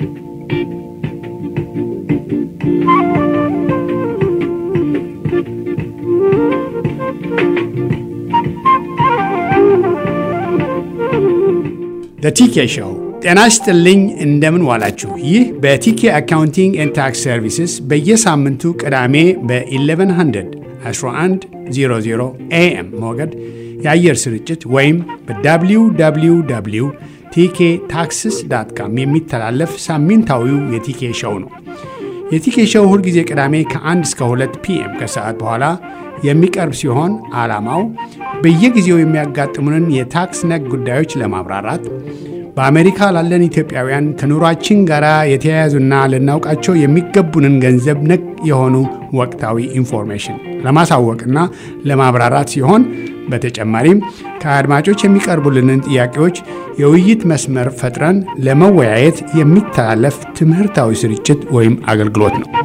በቲኬ ሾው ጤና ይስጥልኝ። እንደምን ዋላችሁ? ይህ በቲኬ አካውንቲንግ ኤንድ ታክስ ሰርቪስስ በየሳምንቱ ቅዳሜ በ1100 1100 ኤኤም ሞገድ የአየር ስርጭት ወይም በwww ቲኬ ታክስስ ዳት ካም የሚተላለፍ ሳምንታዊው የቲኬ ሾው ነው። የቲኬ ሾው ሁልጊዜ ቅዳሜ ከ1 እስከ 2 ፒኤም ከሰዓት በኋላ የሚቀርብ ሲሆን ዓላማው በየጊዜው የሚያጋጥሙንን የታክስ ነክ ጉዳዮች ለማብራራት በአሜሪካ ላለን ኢትዮጵያውያን ከኑሯችን ጋር የተያያዙና ልናውቃቸው የሚገቡንን ገንዘብ ነክ የሆኑ ወቅታዊ ኢንፎርሜሽን ለማሳወቅና ለማብራራት ሲሆን በተጨማሪም ከአድማጮች የሚቀርቡልንን ጥያቄዎች የውይይት መስመር ፈጥረን ለመወያየት የሚተላለፍ ትምህርታዊ ስርጭት ወይም አገልግሎት ነው።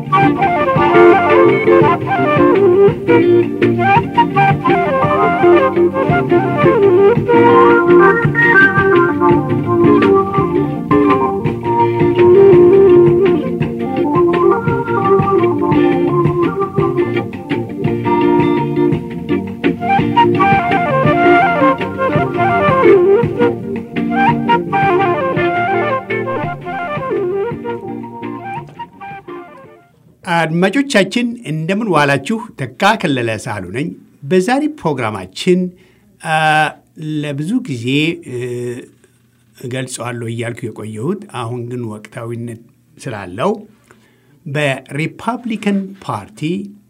አድማጮቻችን እንደምን ዋላችሁ። ተካ ከለለ ሳህሉ ነኝ። በዛሬ ፕሮግራማችን ለብዙ ጊዜ እገልጸዋለሁ እያልኩ የቆየሁት አሁን ግን ወቅታዊነት ስላለው በሪፐብሊካን ፓርቲ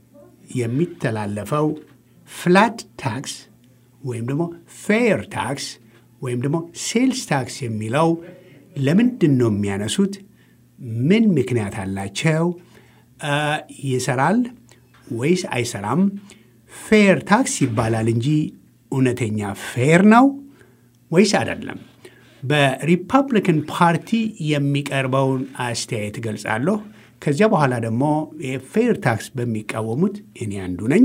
የሚተላለፈው ፍላት ታክስ ወይም ደግሞ ፌር ታክስ ወይም ደግሞ ሴልስ ታክስ የሚለው ለምንድን ነው የሚያነሱት? ምን ምክንያት አላቸው? ይሰራል ወይስ አይሰራም? ፌር ታክስ ይባላል እንጂ እውነተኛ ፌር ነው ወይስ አይደለም? በሪፐብሊካን ፓርቲ የሚቀርበውን አስተያየት እገልጻለሁ። ከዚያ በኋላ ደግሞ የፌር ታክስ በሚቃወሙት እኔ አንዱ ነኝ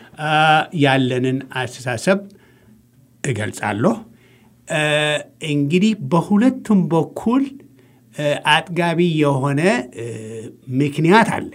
ያለንን አስተሳሰብ እገልጻለሁ። እንግዲህ በሁለቱም በኩል አጥጋቢ የሆነ ምክንያት አለ።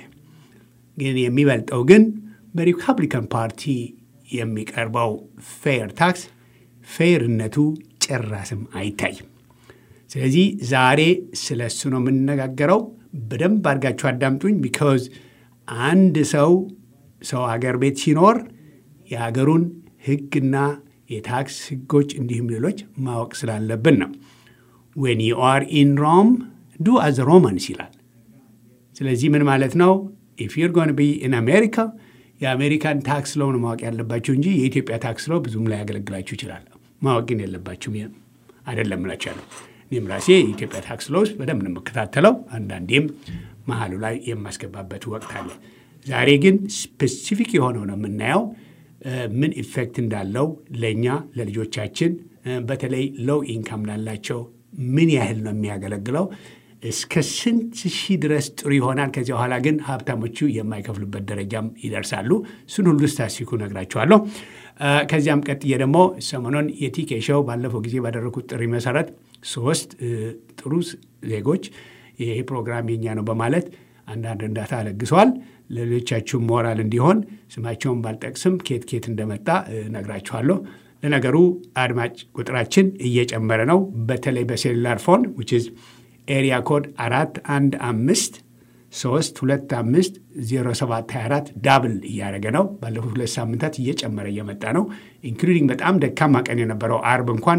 ግን የሚበልጠው ግን በሪፐብሊካን ፓርቲ የሚቀርበው ፌር ታክስ ፌርነቱ ጭራስም አይታይም። ስለዚህ ዛሬ ስለ እሱ ነው የምንነጋገረው። በደንብ አድርጋችሁ አዳምጡኝ። ቢካዝ አንድ ሰው ሰው አገር ቤት ሲኖር የሀገሩን ሕግና የታክስ ሕጎች እንዲሁም ሌሎች ማወቅ ስላለብን ነው። ዌን ዩ አር ኢን ሮም ዱ አዝ ሮማንስ ይላል። ስለዚህ ምን ማለት ነው? ኢፍ ዩር ጎን ቢ ኢን አሜሪካ የአሜሪካን ታክስ ሎውን ማወቅ ያለባችሁ እንጂ የኢትዮጵያ ታክስ ሎ ብዙም ላይ ያገለግላችሁ ይችላል። ማወቅ ግን የለባችሁም አይደለም እላችኋለሁ። እኔም ራሴ የኢትዮጵያ ታክስ ሎውስ በደንብ ነው የምከታተለው። አንዳንዴም መሀሉ ላይ የማስገባበት ወቅት አለ። ዛሬ ግን ስፔሲፊክ የሆነው ነው የምናየው ምን ኢፌክት እንዳለው ለእኛ ለልጆቻችን፣ በተለይ ሎው ኢንካም ላላቸው ምን ያህል ነው የሚያገለግለው? እስከ ስንት ሺህ ድረስ ጥሩ ይሆናል? ከዚያ በኋላ ግን ሀብታሞቹ የማይከፍሉበት ደረጃም ይደርሳሉ። እሱን ሁሉ ስታሲኩ ነግራችኋለሁ። ከዚያም ቀጥዬ ደግሞ ሰሞኑን የቲኬ ሾው ባለፈው ጊዜ ባደረጉት ጥሪ መሰረት ሶስት ጥሩ ዜጎች ይሄ ፕሮግራም የኛ ነው በማለት አንዳንድ እርዳታ ለግሰዋል። ለሌሎቻችሁም ሞራል እንዲሆን ስማቸውን ባልጠቅስም ኬት ኬት እንደመጣ ነግራችኋለሁ። ለነገሩ አድማጭ ቁጥራችን እየጨመረ ነው። በተለይ በሴሉላር ፎን ዊች ኢዝ ኤሪያ ኮድ አራት አንድ አምስት ሶስት ሁለት አምስት ዜሮ ሰባት ሀያ አራት ዳብል እያደረገ ነው። ባለፉት ሁለት ሳምንታት እየጨመረ እየመጣ ነው። ኢንክሉዲንግ በጣም ደካማ ቀን የነበረው አርብ እንኳን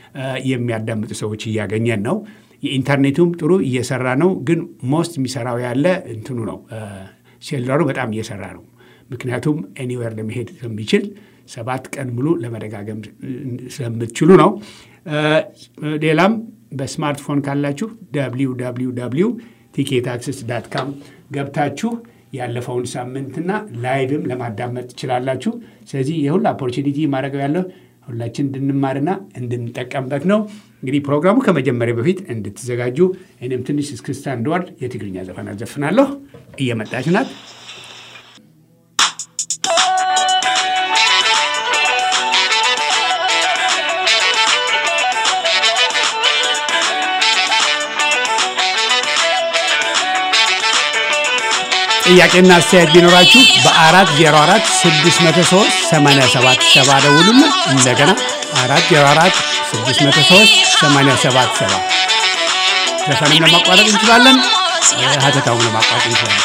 የሚያዳምጡ ሰዎች እያገኘን ነው። የኢንተርኔቱም ጥሩ እየሰራ ነው። ግን ሞስት የሚሰራው ያለ እንትኑ ነው ሴሉላሩ በጣም እየሰራ ነው። ምክንያቱም ኤኒዌር ለመሄድ ስለሚችል ሰባት ቀን ሙሉ ለመደጋገም ስለምትችሉ ነው። ሌላም በስማርትፎን ካላችሁ www ቲኬ ታክስስ ዳት ካም ገብታችሁ ያለፈውን ሳምንትና ላይቭም ለማዳመጥ ትችላላችሁ። ስለዚህ የሁሉ ኦፖርቹኒቲ ማድረገው ያለው ሁላችን እንድንማርና እንድንጠቀምበት ነው። እንግዲህ ፕሮግራሙ ከመጀመሪያ በፊት እንድትዘጋጁ እኔም ትንሽ እስክስታ እንድወርድ የትግርኛ ዘፈን አዘፍናለሁ። እየመጣች ናት። ጥያቄና አስተያየት ቢኖራችሁ በአራት ዜሮ አራት ስድስት መቶ ሶስት ሰማንያ ሰባት ሰባ ደውሉና እንደገና አራት ዜሮ አራት ስድስት መቶ ሶስት ሰማንያ ሰባት ሰባ ዘፈንም ለማቋረጥ እንችላለን፣ ሀተታውን ለማቋረጥ እንችላለን።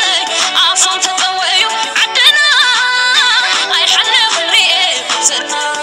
عدنا أي حل خليه زنا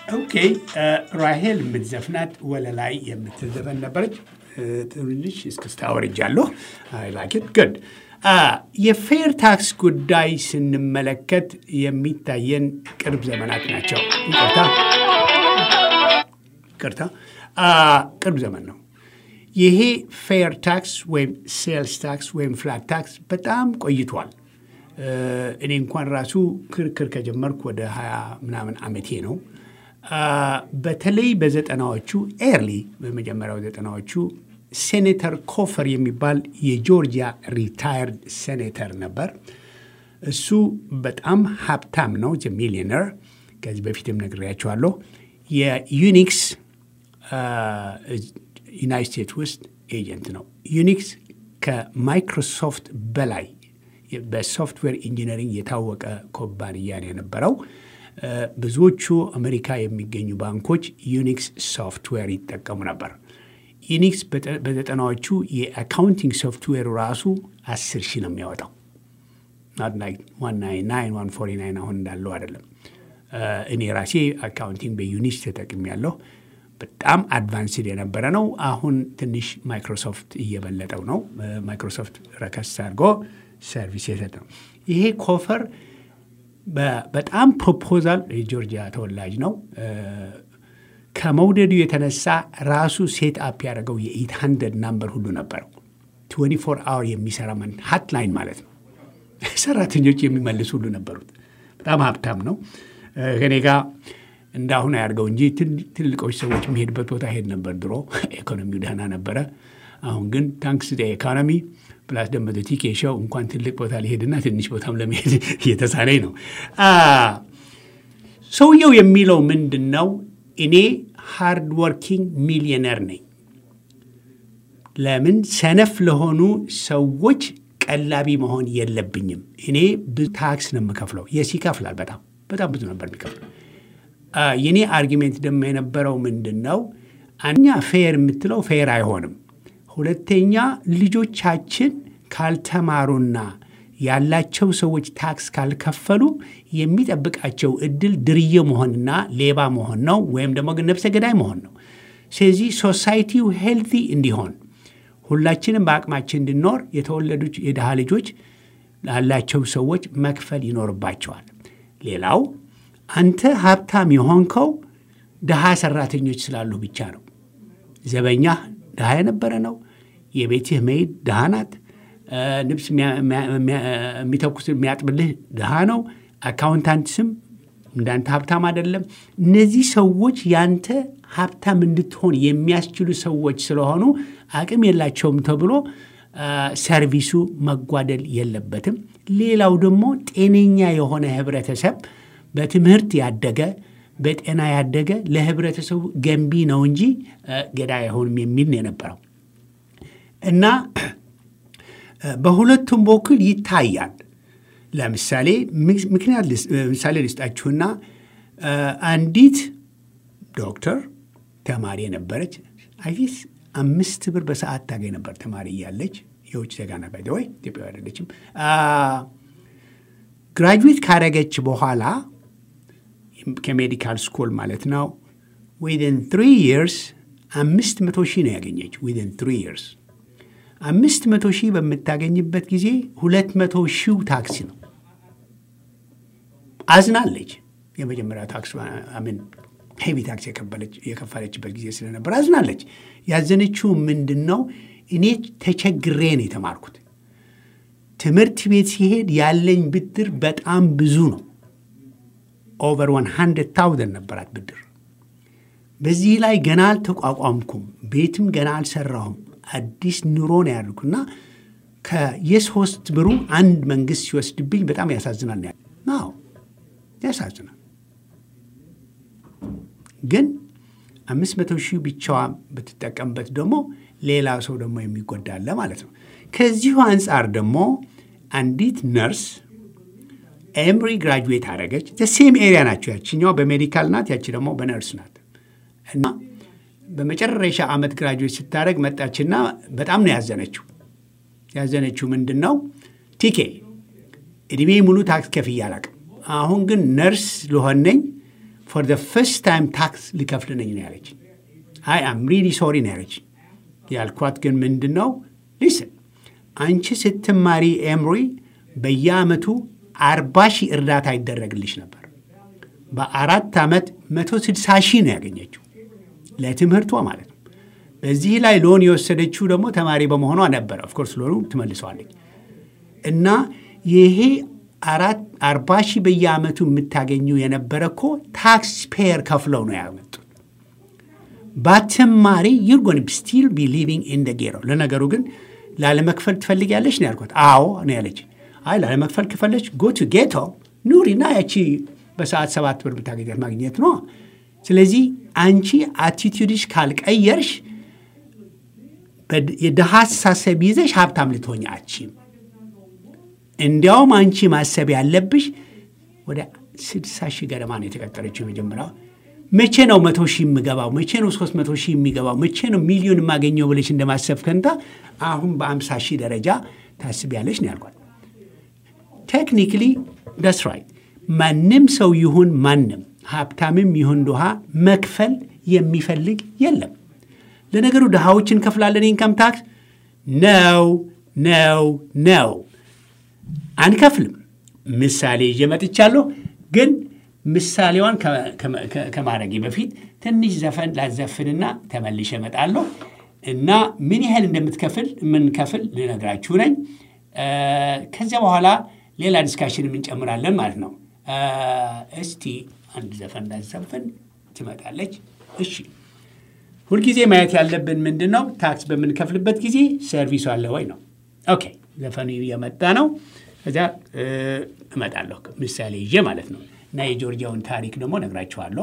ኦኬ ራሄል የምትዘፍናት ወለላይ የምትዘፈን ነበረች። ትንሽ እስክስታ ወርጃለሁ። ላኪት ግድ የፌር ታክስ ጉዳይ ስንመለከት የሚታየን ቅርብ ዘመናት ናቸው። ይቅርታ ይቅርታ፣ ቅርብ ዘመን ነው። ይሄ ፌር ታክስ ወይም ሴልስ ታክስ ወይም ፍላት ታክስ በጣም ቆይቷል። እኔ እንኳን ራሱ ክርክር ከጀመርኩ ወደ ሀያ ምናምን ዓመቴ ነው። በተለይ በዘጠናዎቹ ኤርሊ በመጀመሪያው ዘጠናዎቹ ሴኔተር ኮፈር የሚባል የጆርጂያ ሪታየርድ ሴኔተር ነበር። እሱ በጣም ሀብታም ነው፣ ሚሊዮነር። ከዚህ በፊትም ነግሬያቸዋለሁ። የዩኒክስ ዩናይት ስቴትስ ውስጥ ኤጀንት ነው። ዩኒክስ ከማይክሮሶፍት በላይ በሶፍትዌር ኢንጂነሪንግ የታወቀ ኩባንያ ነው የነበረው። ብዙዎቹ አሜሪካ የሚገኙ ባንኮች ዩኒክስ ሶፍትዌር ይጠቀሙ ነበር። ዩኒክስ በዘጠናዎቹ የአካውንቲንግ ሶፍትዌሩ ራሱ አስር ሺህ ነው የሚያወጣው። አሁን እንዳለው አይደለም። እኔ ራሴ አካውንቲንግ በዩኒክስ ተጠቅሜያለሁ። በጣም አድቫንስድ የነበረ ነው። አሁን ትንሽ ማይክሮሶፍት እየበለጠው ነው። ማይክሮሶፍት ረከስ አድርጎ ሰርቪስ የሰጠ ነው። ይሄ ኮፈር በጣም ፕሮፖዛል የጆርጂያ ተወላጅ ነው። ከመውደዱ የተነሳ ራሱ ሴት አፕ ያደረገው የኤት ሀንድረድ ናምበር ሁሉ ነበረው። 24 አወር የሚሰራ ሀትላይን ማለት ነው። ሰራተኞች የሚመልስ ሁሉ ነበሩት። በጣም ሀብታም ነው። ከኔ ጋር እንዳሁን አያድርገው እንጂ ትልቆች ሰዎች የሚሄድበት ቦታ ሄድ ነበር ድሮ። ኢኮኖሚው ደህና ነበረ። አሁን ግን ታንክስ ኢኮኖሚ ፕላስ ደግሞ ቲኬ ሾው እንኳን ትልቅ ቦታ ሊሄድና ትንሽ ቦታም ለመሄድ እየተሳነኝ ነው። ሰውየው የሚለው ምንድን ነው? እኔ ሃርድ ወርኪንግ ሚሊዮነር ነኝ። ለምን ሰነፍ ለሆኑ ሰዎች ቀላቢ መሆን የለብኝም። እኔ ብዙ ታክስ ነው የምከፍለው። የስ ይከፍላል። በጣም በጣም ብዙ ነበር የሚከፍለው። የኔ አርጊሜንት ደግሞ የነበረው ምንድን ነው? አንደኛ ፌር የምትለው ፌር አይሆንም። ሁለተኛ ልጆቻችን ካልተማሩና ያላቸው ሰዎች ታክስ ካልከፈሉ የሚጠብቃቸው እድል ድርዬ መሆንና ሌባ መሆን ነው፣ ወይም ደግሞ ግን ነፍሰ ገዳይ መሆን ነው። ስለዚህ ሶሳይቲው ሄልቲ እንዲሆን ሁላችንም በአቅማችን እንድኖር የተወለዱ የድሃ ልጆች ላላቸው ሰዎች መክፈል ይኖርባቸዋል። ሌላው አንተ ሀብታም የሆንከው ድሃ ሰራተኞች ስላሉ ብቻ ነው። ዘበኛህ ድሃ የነበረ ነው። የቤትህ መይድ ድሃ ናት። ልብስ የሚተኩስ የሚያጥብልህ ድሃ ነው። አካውንታንት ስም እንዳንተ ሀብታም አይደለም። እነዚህ ሰዎች ያንተ ሀብታም እንድትሆን የሚያስችሉ ሰዎች ስለሆኑ አቅም የላቸውም ተብሎ ሰርቪሱ መጓደል የለበትም። ሌላው ደግሞ ጤነኛ የሆነ ህብረተሰብ በትምህርት ያደገ በጤና ያደገ ለህብረተሰቡ ገንቢ ነው እንጂ ገዳይ አይሆንም የሚል ነው የነበረው እና በሁለቱም በኩል ይታያል። ለምሳሌ ምክንያት ምሳሌ ልስጣችሁና አንዲት ዶክተር ተማሪ የነበረች አይስ አምስት ብር በሰዓት ታገኝ ነበር ተማሪ እያለች የውጭ ዜጋ ነበር ወይ ኢትዮጵያ አይደለችም። ግራጁዌት ካደረገች በኋላ ከሜዲካል ስኩል ማለት ነው ዊን ትሪ ይርስ አምስት መቶ ሺህ ነው ያገኘች ዊን ትሪ ይርስ አምስት መቶ ሺህ በምታገኝበት ጊዜ ሁለት መቶ ሺው ታክሲ ነው። አዝናለች። የመጀመሪያ ታክስ ምን ሄቪ ታክስ የከፈለችበት ጊዜ ስለነበር አዝናለች። ያዘነችው ምንድን ነው? እኔ ተቸግሬ ነው የተማርኩት። ትምህርት ቤት ሲሄድ ያለኝ ብድር በጣም ብዙ ነው። ኦቨር ዋን ሀንድረድ ታውዘንድ ነበራት ብድር። በዚህ ላይ ገና አልተቋቋምኩም፣ ቤትም ገና አልሰራሁም። አዲስ ኑሮ ነው ያልኩና ከየሶስት ብሩ አንድ መንግስት ሲወስድብኝ በጣም ያሳዝናል። አዎ ያሳዝናል። ግን አምስት መቶ ሺህ ብቻዋ ብትጠቀምበት ደግሞ ሌላ ሰው ደግሞ የሚጎዳለ ማለት ነው። ከዚሁ አንጻር ደግሞ አንዲት ነርስ ኤምሪ ግራጁዌት አደረገች። ሴም ኤሪያ ናቸው። ያችኛዋ በሜዲካል ናት፣ ያቺ ደግሞ በነርስ ናት እና በመጨረሻ ዓመት ግራጁዌት ስታደረግ መጣችና በጣም ነው ያዘነችው። ያዘነችው ምንድን ነው? ቲኬ እድሜ ሙሉ ታክስ ከፍዬ አላቅም። አሁን ግን ነርስ ልሆን ነኝ ፎር ደ ፈርስት ታይም ታክስ ሊከፍል ነኝ ነው ያለች። አይ አም ሪሊ ሶሪ ነው ያለች። ያልኳት ግን ምንድን ነው ሊስን አንቺ ስትማሪ ኤምሪ በየአመቱ አርባ ሺህ እርዳታ ይደረግልሽ ነበር። በአራት ዓመት መቶ ስድሳ ሺህ ነው ያገኘችው ለትምህርቷ ማለት ነው። በዚህ ላይ ሎን የወሰደችው ደግሞ ተማሪ በመሆኗ ነበረ። ኦፍኮርስ ሎኑ ትመልሰዋለች እና ይሄ አራት አርባ ሺህ በየአመቱ የምታገኙ የነበረ እኮ ታክስ ፔየር ከፍለው ነው ያመጡት። ባትማሪ ዩር ጎን ስቲል ቢ ሊቪንግ ኢን ደ ጌሮ። ለነገሩ ግን ላለመክፈል ትፈልጊያለሽ ነው ያልኳት። አዎ ነው ያለች። አይ ላለመክፈል ከፈለች ጎ ቱ ጌቶ ኑሪና ያቺ በሰዓት ሰባት ብር ብታገኛት ማግኘት ነው። ስለዚህ አንቺ አቲቲዩድሽ ካልቀየርሽ የድሃ አስተሳሰብ ይዘሽ ሀብታም ልትሆኝ አችም። እንዲያውም አንቺ ማሰብ ያለብሽ ወደ ስድሳ ሺህ ገደማ ነው የተቀጠረችው የመጀመሪያው። መቼ ነው መቶ ሺህ የምገባው? መቼ ነው ሶስት መቶ ሺህ የሚገባው? መቼ ነው ሚሊዮን የማገኘው ብለሽ እንደማሰብ ከንታ አሁን በአምሳ ሺህ ደረጃ ታስቢያለሽ ነው ያልኳት። ቴክኒክሊ ደስ ራይት። ማንም ሰው ይሁን ማንም ሀብታምም ይሁን ድሃ መክፈል የሚፈልግ የለም። ለነገሩ ድሃዎች እንከፍላለን ኢንካም ታክስ ነው ነው ነው አንከፍልም። ምሳሌ ይዤ መጥቻለሁ። ግን ምሳሌዋን ከማድረጌ በፊት ትንሽ ዘፈን ላዘፍንና ተመልሼ እመጣለሁ እና ምን ያህል እንደምትከፍል የምንከፍል ልነግራችሁ ነኝ። ከዚያ በኋላ ሌላ ዲስካሽን እንጨምራለን ማለት ነው። እስቲ አንድ ዘፈን ላዘፍን ትመጣለች። እሺ ሁልጊዜ ማየት ያለብን ምንድን ነው? ታክስ በምንከፍልበት ጊዜ ሰርቪሱ አለ ወይ ነው። ኦኬ ዘፈኑ እየመጣ ነው። ከዚያ እመጣለሁ ምሳሌ ይዤ ማለት ነው እና የጆርጂያውን ታሪክ ደግሞ ነግራችኋለሁ።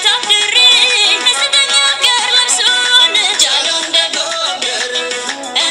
Yeah.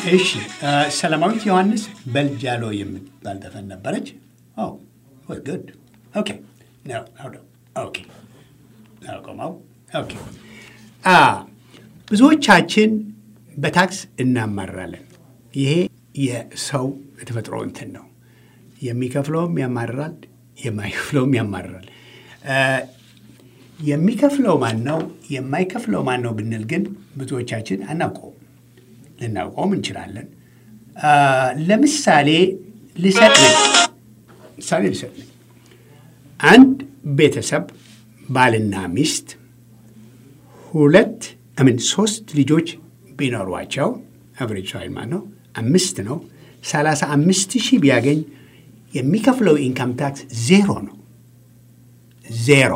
እሺ ሰላማዊት ዮሐንስ በልጃሎ የምትባል ዘፈን ነበረች። ጉድ ኦኬ ኦኬ ቆመው ኦኬ ብዙዎቻችን በታክስ እናማራለን። ይሄ የሰው የተፈጥሮ እንትን ነው። የሚከፍለውም ያማርራል፣ የማይከፍለውም ያማርራል። የሚከፍለው ማን ነው የማይከፍለው ማን ነው ብንል ግን ብዙዎቻችን አናውቀውም። ልናውቀውም እንችላለን። ለምሳሌ ልሰጥ ነኝ ምሳሌ ልሰጥ ነኝ። አንድ ቤተሰብ ባልና ሚስት ሁለት ምን ሶስት ልጆች ቢኖሯቸው አቨሬጅ ሳይል ማለት ነው አምስት ነው። ሰላሳ አምስት ሺህ ቢያገኝ የሚከፍለው ኢንካም ታክስ ዜሮ ነው። ዜሮ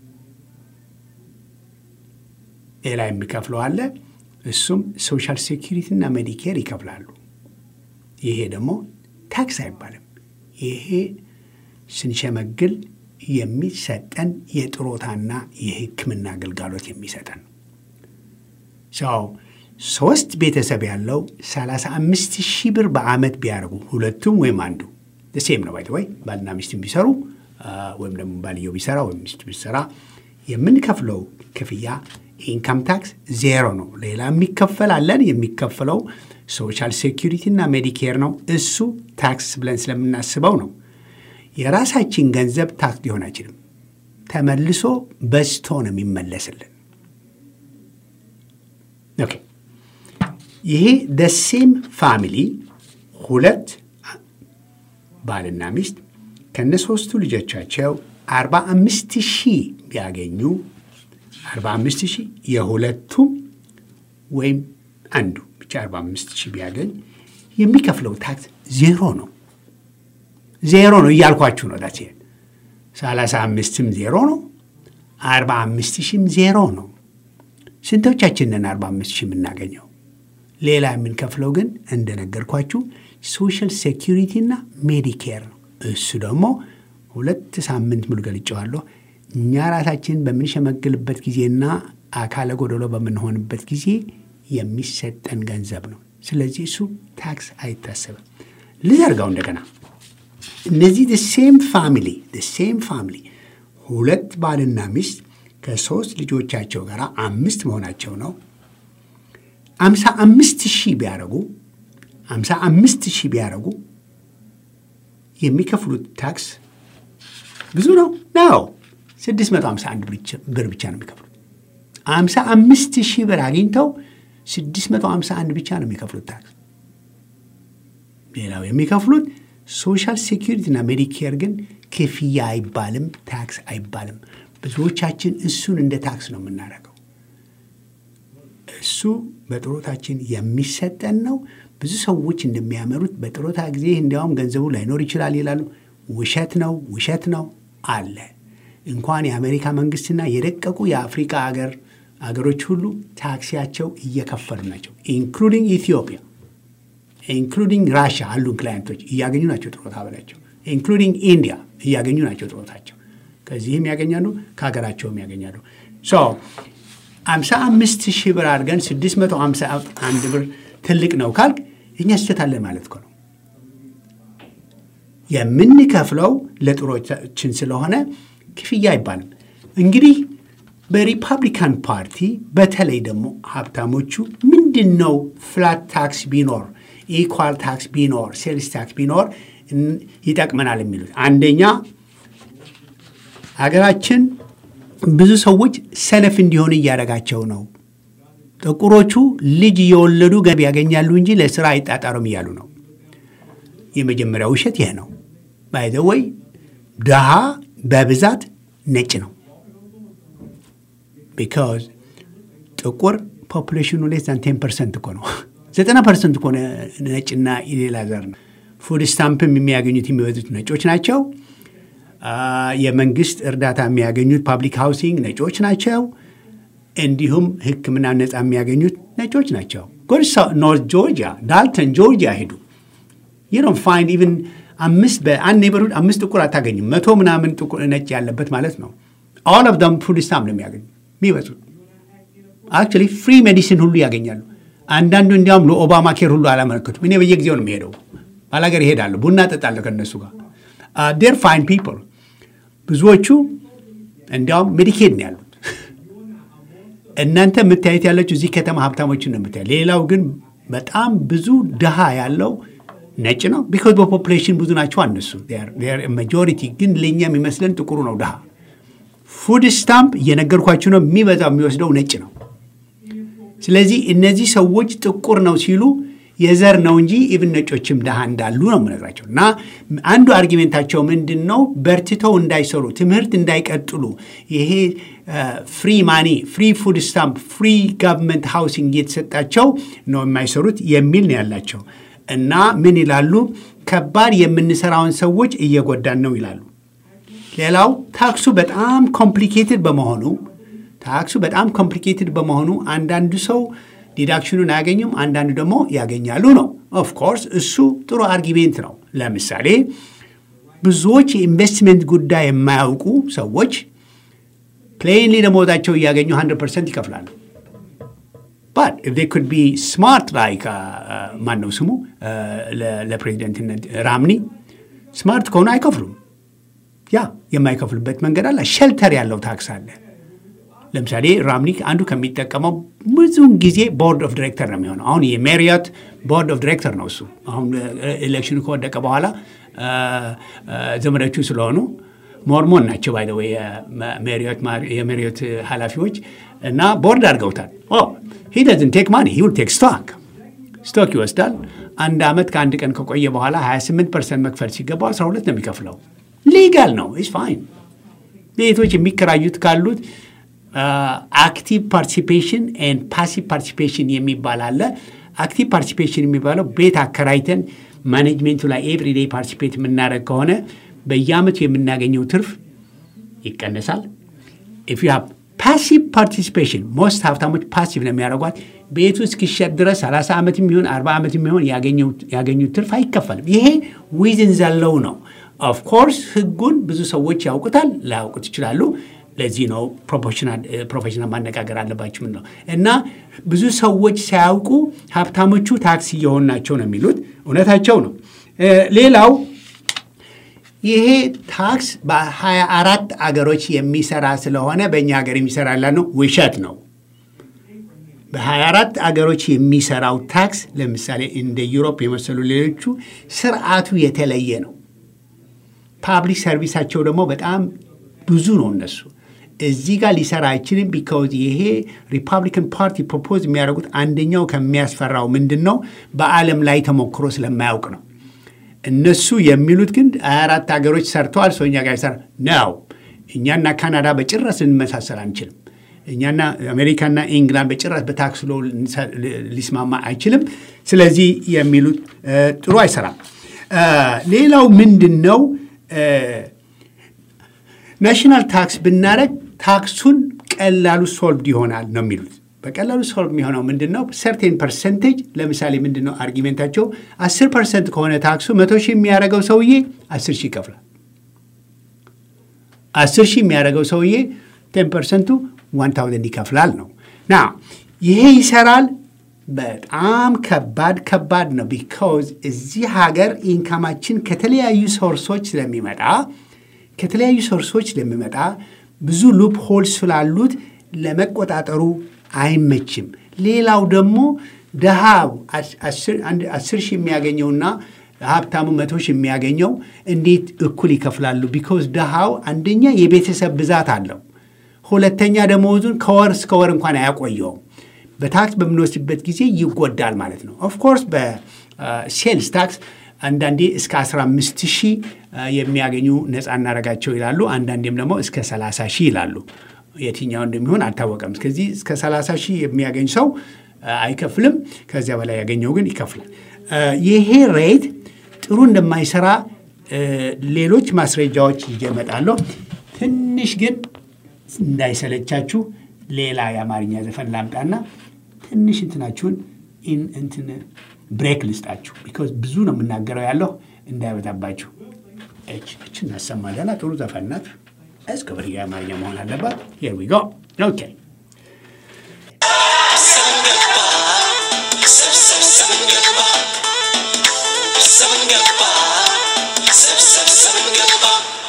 ሌላ የሚከፍለው አለ። እሱም ሶሻል ሴኪሪቲ እና ሜዲኬር ይከፍላሉ። ይሄ ደግሞ ታክስ አይባልም። ይሄ ስንሸመግል የሚሰጠን የጥሮታና የሕክምና አገልጋሎት የሚሰጠን ሰው ሶስት ቤተሰብ ያለው 35 ሺህ ብር በዓመት ቢያደርጉ ሁለቱም ወይም አንዱ ሴም ነው ባይ ወይ ባልና ሚስት ቢሰሩ ወይም ደግሞ ባልየው ቢሰራ ወይም ሚስት ቢሰራ የምንከፍለው ክፍያ ኢንካም ታክስ ዜሮ ነው። ሌላ የሚከፈል አለን። የሚከፈለው ሶሻል ሴኪሪቲ እና ሜዲኬር ነው። እሱ ታክስ ብለን ስለምናስበው ነው። የራሳችን ገንዘብ ታክስ ሊሆን አይችልም። ተመልሶ በዝቶ ነው የሚመለስልን። ኦኬ ይሄ ደሴም ፋሚሊ ሁለት ባልና ሚስት ከነሶስቱ ልጆቻቸው 45 ሺህ ቢያገኙ 45 ሺህ የሁለቱም ወይም አንዱ ብቻ 45 ሺህ ቢያገኝ የሚከፍለው ታክስ ዜሮ ነው። ዜሮ ነው እያልኳችሁ ነው። ዳት ሰላሳ አምስትም ዜሮ ነው። አርባ አምስት ሺህም ዜሮ ነው። ስንቶቻችንን አርባ አምስት ሺህ የምናገኘው? ሌላ የምንከፍለው ግን እንደነገርኳችሁ ሶሻል ሴኪሪቲ እና ሜዲኬር ነው። እሱ ደግሞ ሁለት ሳምንት ሙሉ ገልጨዋለሁ። እኛ ራሳችን በምንሸመግልበት ጊዜና አካለ ጎደሎ በምንሆንበት ጊዜ የሚሰጠን ገንዘብ ነው። ስለዚህ እሱ ታክስ አይታሰብም። ልዘርጋው እንደገና እነዚህ ሴም ፋሚሊ ሴም ፋሚሊ ሁለት ባልና ሚስት ከሶስት ልጆቻቸው ጋር አምስት መሆናቸው ነው። አምሳ አምስት ሺህ ቢያደርጉ አምሳ አምስት ሺህ ቢያደርጉ የሚከፍሉት ታክስ ብዙ ነው ነው 651 ብር ብቻ ነው የሚከፍሉት። 55 ሺህ ብር አግኝተው 651 ብቻ ነው የሚከፍሉት ታክስ። ሌላው የሚከፍሉት ሶሻል ሴኪሪቲ እና ሜዲኬር ግን ክፍያ አይባልም፣ ታክስ አይባልም። ብዙዎቻችን እሱን እንደ ታክስ ነው የምናደርገው። እሱ በጥሮታችን የሚሰጠን ነው። ብዙ ሰዎች እንደሚያመሩት በጥሮታ ጊዜ እንዲያውም ገንዘቡ ላይኖር ይችላል ይላሉ። ውሸት ነው፣ ውሸት ነው አለ። እንኳን የአሜሪካ መንግስትና የደቀቁ የአፍሪካ አገር አገሮች ሁሉ ታክሲያቸው እየከፈሉ ናቸው። ኢንክሉዲንግ ኢትዮጵያ ኢንክሉዲንግ ራሽያ አሉን ክላይንቶች እያገኙ ናቸው ጥሮታ በላቸው። ኢንክሉዲንግ ኢንዲያ እያገኙ ናቸው ጥሮታቸው። ከዚህም ያገኛሉ፣ ከሀገራቸውም ያገኛሉ። ሶ አምሳ አምስት ሺህ ብር አድርገን ስድስት መቶ አምሳ አንድ ብር ትልቅ ነው ካልክ እኛ ስህተት አለን ማለት እኮ ነው። የምንከፍለው ለጥሮቻችን ስለሆነ ክፍያ አይባልም። እንግዲህ በሪፐብሊካን ፓርቲ በተለይ ደግሞ ሀብታሞቹ ምንድን ነው ፍላት ታክስ ቢኖር ኢኳል ታክስ ቢኖር ሴልስ ታክስ ቢኖር ይጠቅመናል የሚሉት አንደኛ ሀገራችን ብዙ ሰዎች ሰነፍ እንዲሆን እያደረጋቸው ነው። ጥቁሮቹ ልጅ እየወለዱ ገቢ ያገኛሉ እንጂ ለስራ አይጣጣሩም እያሉ ነው። የመጀመሪያው ውሸት ይህ ነው። ባይዘወይ ድሃ በብዛት ነጭ ነው። ቢካዝ ጥቁር ፖፑሌሽኑ ሌስ ዛን ቴን ፐርሰንት እኮ ነው። ዘጠና ፐርሰንት እኮ ነጭና የሌላ ዘር ነው። ፉድ ስታምፕም የሚያገኙት የሚበዙት ነጮች ናቸው። የመንግስት እርዳታ የሚያገኙት ፓብሊክ ሃውሲንግ ነጮች ናቸው። እንዲሁም ሕክምና ነፃ የሚያገኙት ነጮች ናቸው። ጎድሳ ኖርት ጆርጂያ ዳልተን ጆርጂያ ሄዱ ዩኖ ፋይንድ ኢቨን አምስት በአንድ ኔበርሁድ አምስት ጥቁር አታገኝም። መቶ ምናምን ጥቁር ነጭ ያለበት ማለት ነው። ኦል ኦፍ ደም ፉድ ስታምፕ ነው የሚያገኙ የሚበዙት። አክቹዋሊ ፍሪ ሜዲሲን ሁሉ ያገኛሉ። አንዳንዱ እንዲያውም ለኦባማ ኬር ሁሉ አላመለከቱም። እኔ በየጊዜው ነው የሚሄደው፣ ባላገር ይሄዳለሁ፣ ቡና ጠጣለሁ ከእነሱ ጋር ዴር ፋይን ፒፕል። ብዙዎቹ እንዲያውም ሜዲኬድ ነው ያሉት። እናንተ የምታየት ያለችው እዚህ ከተማ ሀብታሞችን ነው የምታየ። ሌላው ግን በጣም ብዙ ድሃ ያለው ነጭ ነው። ቢኮዝ በፖፑሌሽን ብዙ ናቸው እነሱ ማጆሪቲ። ግን ለእኛ የሚመስለን ጥቁሩ ነው ድሃ። ፉድ ስታምፕ እየነገርኳችሁ ነው፣ የሚበዛው የሚወስደው ነጭ ነው። ስለዚህ እነዚህ ሰዎች ጥቁር ነው ሲሉ የዘር ነው እንጂ ኢቭን ነጮችም ድሃ እንዳሉ ነው የምነግራቸው። እና አንዱ አርጊሜንታቸው ምንድን ነው? በርትተው እንዳይሰሩ ትምህርት እንዳይቀጥሉ ይሄ ፍሪ ማኒ፣ ፍሪ ፉድ ስታምፕ፣ ፍሪ ጋቨርንመንት ሃውሲንግ እየተሰጣቸው ነው የማይሰሩት የሚል ነው ያላቸው። እና ምን ይላሉ? ከባድ የምንሰራውን ሰዎች እየጎዳን ነው ይላሉ። ሌላው ታክሱ በጣም ኮምፕሊኬትድ በመሆኑ ታክሱ በጣም ኮምፕሊኬትድ በመሆኑ አንዳንዱ ሰው ዲዳክሽኑን አያገኙም፣ አንዳንዱ ደግሞ ያገኛሉ ነው። ኦፍኮርስ እሱ ጥሩ አርጊሜንት ነው። ለምሳሌ ብዙዎች የኢንቨስትመንት ጉዳይ የማያውቁ ሰዎች ፕሌንሊ ደመወዛቸው እያገኙ 100 ፐርሰንት ይከፍላሉ። ባት ኢፍ ዴይ ኩድ ቢ ስማርት ላይክ ማን ነው ስሙ ለፕሬዚደንትነት ራምኒ ስማርት ከሆኑ አይከፍሉም። ያ የማይከፍሉበት መንገድ አለ። ሸልተር ያለው ታክስ አለ። ለምሳሌ ራምኒ አንዱ ከሚጠቀመው ብዙውን ጊዜ ቦርድ ኦፍ ዲሬክተር ነው የሚሆነው። አሁን የሜሪዮት ቦርድ ኦፍ ዲሬክተር ነው እሱ። አሁን ኤሌክሽኑ ከወደቀ በኋላ ዘመዶቹ ስለሆኑ ሞርሞን ናቸው ባይ ወይ የሜሪዮት ኃላፊዎች እና ቦርድ አድርገውታል። ሂ ደዝን ቴክ ማኒ ሂ ዊል ቴክ ስቶክ ስቶክ ይወስዳል። አንድ ዓመት ከአንድ ቀን ከቆየ በኋላ 28 ፐርሰንት መክፈል ሲገባው 12 ነው የሚከፍለው። ሊጋል ነው ኢስ ፋይን። ቤቶች የሚከራዩት ካሉት አክቲቭ ፓርቲሲፔሽን ኤንድ ፓሲቭ ፓርቲሲፔሽን የሚባል አለ። አክቲቭ ፓርቲሲፔሽን የሚባለው ቤት አከራይተን ማኔጅሜንቱ ላይ ኤቭሪዴይ ፓርቲሲፔት የምናደርግ ከሆነ በየአመቱ የምናገኘው ትርፍ ይቀነሳል። ኢፍ ዩ ሃቭ ፓሲቭ ፓርቲሲፔሽን ሞስት ሀብታሞች ፓሲቭ ነው የሚያደርጓት። ቤቱ እስኪሸጥ ድረስ 30 ዓመት የሚሆን 40 ዓመት የሚሆን ያገኙት ትርፍ አይከፈልም። ይሄ ዊዝን ዘለው ነው። ኦፍኮርስ ህጉን ብዙ ሰዎች ያውቁታል፣ ላያውቁት ይችላሉ። ለዚህ ነው ፕሮፌሽናል ማነጋገር አለባችሁ ምን ነው እና ብዙ ሰዎች ሳያውቁ ሀብታሞቹ ታክስ እየሆኑ ናቸው ነው የሚሉት። እውነታቸው ነው። ሌላው ይሄ ታክስ በሀያ አራት አገሮች የሚሰራ ስለሆነ በእኛ ሀገር የሚሰራ ነው ውሸት ነው። በሀያ አራት አገሮች የሚሰራው ታክስ ለምሳሌ እንደ ዩሮፕ የመሰሉ ሌሎቹ ስርዓቱ የተለየ ነው። ፓብሊክ ሰርቪሳቸው ደግሞ በጣም ብዙ ነው እነሱ እዚህ ጋር ሊሰራ አይችልም። ቢካውዝ ይሄ ሪፐብሊካን ፓርቲ ፕሮፖዝ የሚያደርጉት አንደኛው ከሚያስፈራው ምንድን ነው በዓለም ላይ ተሞክሮ ስለማያውቅ ነው። እነሱ የሚሉት ግን አራት ሀገሮች ሰርተዋል፣ ሰው እኛ ጋር ይሰራ ነው። እኛና ካናዳ በጭራሽ ልንመሳሰል አንችልም። እኛና አሜሪካና ኢንግላንድ በጭራሽ በታክስ ሎ ሊስማማ አይችልም። ስለዚህ የሚሉት ጥሩ አይሰራም። ሌላው ምንድን ነው ናሽናል ታክስ ብናደረግ ታክሱን ቀላሉ ሶልቭድ ይሆናል ነው የሚሉት። በቀላሉ ሶልቭ የሚሆነው ምንድን ነው? ሰርቴን ፐርሰንቴጅ ለምሳሌ ምንድን ነው አርጊሜንታቸው? አስር ፐርሰንት ከሆነ ታክሱ መቶ ሺህ የሚያደርገው ሰውዬ አስር ሺህ ይከፍላል። አስር ሺህ የሚያደርገው ሰውዬ ቴን ፐርሰንቱ ዋን ታውዘንድ ይከፍላል ነው ና ይሄ ይሰራል። በጣም ከባድ ከባድ ነው። ቢካውዝ እዚህ ሀገር ኢንካማችን ከተለያዩ ሶርሶች ስለሚመጣ ከተለያዩ ሶርሶች ስለሚመጣ ብዙ ሉፕ ሆል ስላሉት ለመቆጣጠሩ አይመችም። ሌላው ደግሞ ድሃው አስር ሺህ የሚያገኘውና ሀብታሙ መቶ ሺህ የሚያገኘው እንዴት እኩል ይከፍላሉ? ቢኮዝ ድሃው አንደኛ የቤተሰብ ብዛት አለው፣ ሁለተኛ ደመወዙን ከወር እስከ ወር እንኳን አያቆየውም። በታክስ በምንወስድበት ጊዜ ይጎዳል ማለት ነው። ኦፍኮርስ በሴልስ ታክስ አንዳንዴ እስከ 15 ሺህ የሚያገኙ ነፃ እናደርጋቸው ይላሉ። አንዳንዴም ደግሞ እስከ 30 ሺህ ይላሉ። የትኛው እንደሚሆን አልታወቀም። እስከዚህ እስከ 30 ሺህ የሚያገኝ ሰው አይከፍልም። ከዚያ በላይ ያገኘው ግን ይከፍላል። ይሄ ሬት ጥሩ እንደማይሰራ ሌሎች ማስረጃዎች ይመጣለሁ። ትንሽ ግን እንዳይሰለቻችሁ ሌላ የአማርኛ ዘፈን ላምጣና ትንሽ እንትናችሁን እንትን ብሬክ ልስጣችሁ። ቢኮዝ ብዙ ነው የምናገረው ያለሁ እንዳይበዛባችሁ። እች እናሰማለና ጥሩ ዘፈን ናት። እስክብር የአማርኛ መሆን አለባት። ሄር ዊ ጎ ኦኬ ሰብሰብ ገባ ሰብን ገባ ሰብሰብ ሰብን ገባ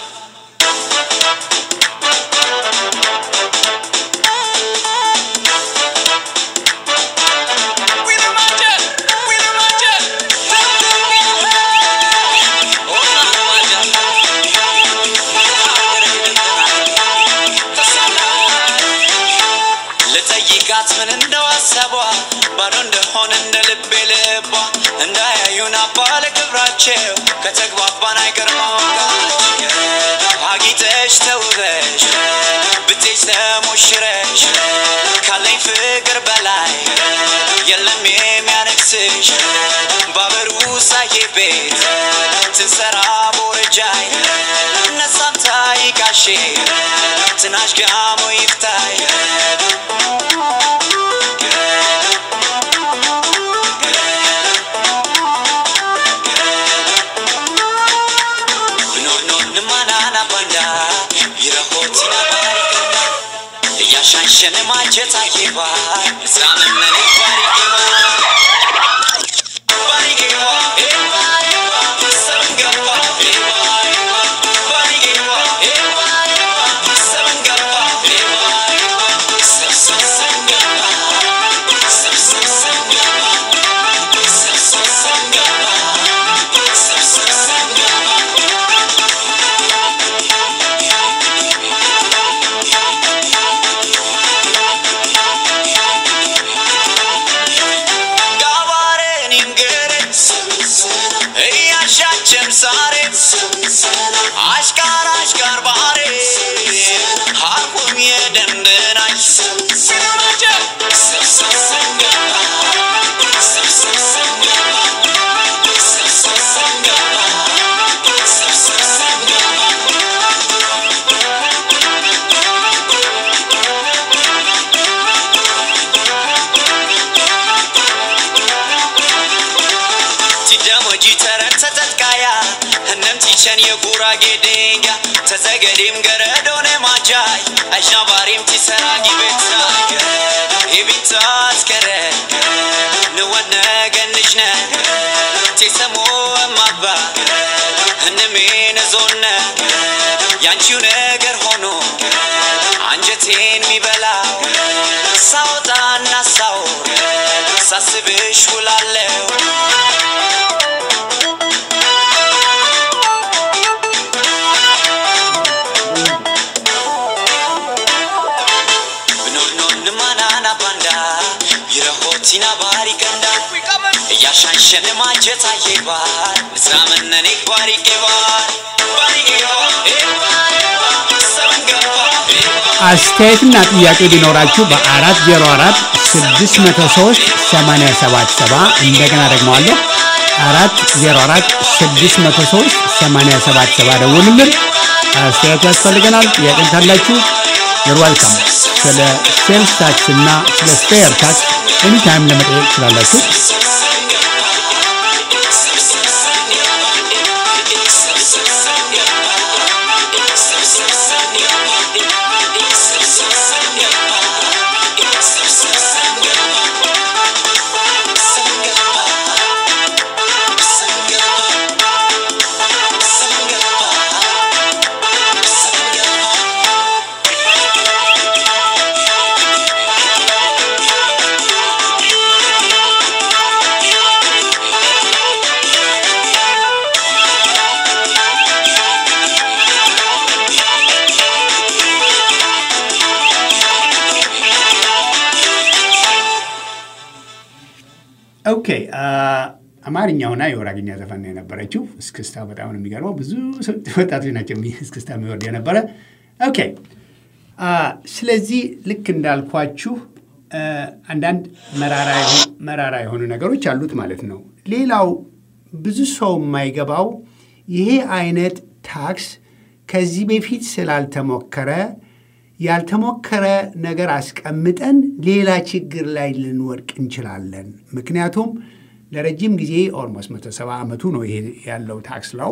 ልጠይቃት ምን እንደው ሀሳቧ ባዶ እንደሆነ እንደ ልቤ ልቧ እንዳያዩን አባለ ክብራቸው ከተግባባን አይቀር ማወቃቸው አጊጠሽ ተውበሽ ብትሽ ተሞሽረሽ ካለኝ ፍቅር በላይ የለም የሚያነግስሽ ባበሩ ሳዬ ቤት ትንሰራ ቦረጃይ ነሳንታ ይቃሼ ትናሽ ጋሞ ይፍታይ Nonon manana banda Yirahotina barikanda Yashanshan majeta yeba Zaman nani barikeba Barikeba Eba eba Samgapa Eba eba Barikeba Eba eba Samgapa Eba eba Sam sam samgapa Sam sam samgapa Sam sam samgapa Sam sam samgapa ጋባሬን ይንገረኝ እያሻችን ዛሬ አሽቃር አሽቃር ባሬ ሀቁም የደንብናኝ ሲደሞጂ ተረን ተጠጥቃያ ህነም ቲቸን የጉራጌ ዴንጋ ተዘገዴም ገረዶነ ማጃይ አሽናባሪም ቲሰራ ጊቤታ ኢቢታ አስከረ ንወነ ገንሽነ ቴሰሞ እማባ ህንሜ ነዞነ ያንቺው ነገር ሆኖ አንጀቴን ሚበላ ሳወጣና ሳውር ሳስብሽ ውላለው ብኖርኖን ማናና ባንዳ ቢረሆቲና ባሪ ገንዳ እያሻንሸን ማጀት አየባል ንስራመነኔ ባሪ ጌባል ባሪ ጌባል ሰበንገባ አስተያየትና ጥያቄ ቢኖራችሁ በአራት ዜሮ አራት ስድስት መቶ ሶስት ሰማንያ ሰባት ሰባ እንደገና ደግመዋለሁ አራት ዜሮ አራት ስድስት መቶ ሶስት ሰማንያ ሰባት ሰባ ደውሉልን። አስተያየት ያስፈልገናል። ጥያቄም ካላችሁ you're welcome። ስለ ሴልስ ታክስ እና ስለ ስፔር ታክስ ኤኒታይም ለመጠየቅ ትችላላችሁ። ኦኬ አማርኛውና የወራግኛ ዘፈን ነው የነበረችው። እስክስታ በጣም ነው የሚገርመው። ብዙ ወጣቶች ናቸው የሚ- እስክስታ የሚወርድ የነበረ። ኦኬ አ፣ ስለዚህ ልክ እንዳልኳችሁ አ፣ አንዳንድ መራራ የሆኑ- መራራ የሆኑ ነገሮች አሉት ማለት ነው። ሌላው ብዙ ሰው የማይገባው ይሄ አይነት ታክስ ከዚህ በፊት ስላልተሞከረ ያልተሞከረ ነገር አስቀምጠን ሌላ ችግር ላይ ልንወድቅ እንችላለን። ምክንያቱም ለረጅም ጊዜ ኦልሞስት 170 ዓመቱ ነው ይሄ ያለው ታክስ ለው